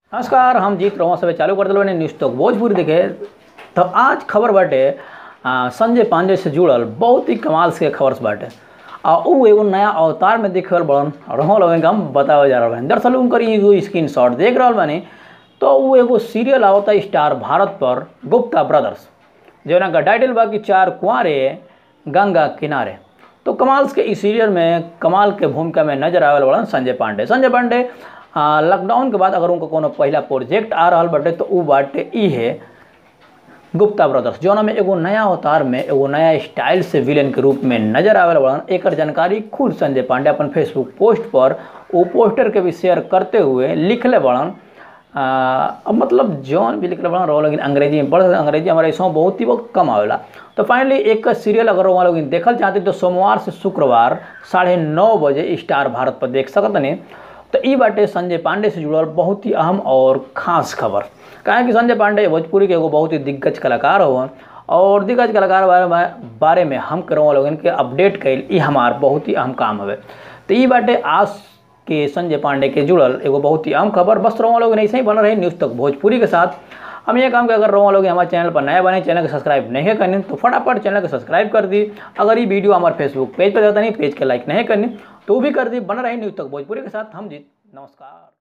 नमस्कार हम जीत रहो सब चालू कर दिल बानी न्यूज़ तक भोजपुरी देखे तो आज खबर बाटे आ, संजय पांडे से जुड़ल बहुत ही कमाल से खबर बाटे आ उ एगो नया अवतार में देखे वाला बड़न रहो लोगन के हम बतावे जा रहल बानी दरअसल उनकर ई एगो स्क्रीन शॉट देख रहल बानी तो उ एगो सीरियल आवता स्टार भारत पर गुप्ता ब्रदर्स जौना का टाइटल बा कि चार कुंवारे गंगा किनारे तो कमाल के इस सीरियल में कमाल के भूमिका में नजर आवे बड़न संजय पांडे संजय पांडे आ, लॉकडाउन के बाद अगर उनका कोनो पहला प्रोजेक्ट आ रहल बाटे तो उ बाटे ई है गुप्ता ब्रदर्स जौना में एगो नया अवतार में एगो नया स्टाइल से विलेन के रूप में नजर आवे बड़न एकर जानकारी खुद संजय पांडे अपन फेसबुक पोस्ट पर वो पोस्टर के भी शेयर करते हुए लिखले बड़न आ, अब मतलब जौन भी लिखले बड़न रहो लेकिन अंग्रेजी में पढ़ अंग्रेजी हमारे ऐसा बहुत ही बहुत कम आवेला तो फाइनली एक सीरियल अगर वहाँ लोग देखल चाहते तो सोमवार से शुक्रवार साढ़े नौ बजे स्टार भारत पर देख सकतनी तो ई बाटे संजय पांडे से जुड़ल बहुत ही अहम और खास खबर काहे कि संजय पांडे भोजपुरी के एगो बहुत ही दिग्गज कलाकार हो और दिग्गज कलाकार बारे में बारे में हम करो लोगन के अपडेट कैल ई हमार बहुत ही अहम काम हवे तो ई बाटे आज के संजय पांडे के जुड़ल एगो बहुत ही अहम खबर बस रहो लोग ऐसे ही बन रहे न्यूज़ तक भोजपुरी के साथ हम ये काम के अगर रहो लोग हमारे चैनल पर नया बने चैनल को सब्सक्राइब नहीं करनी तो फटाफट चैनल को सब्सक्राइब कर दी अगर ये वीडियो हमारे फेसबुक पेज पर जाता नहीं पेज के लाइक नहीं करनी तो भी कर दी बन रही न्यूज़ तक भोजपुरी के साथ हम जीत नमस्कार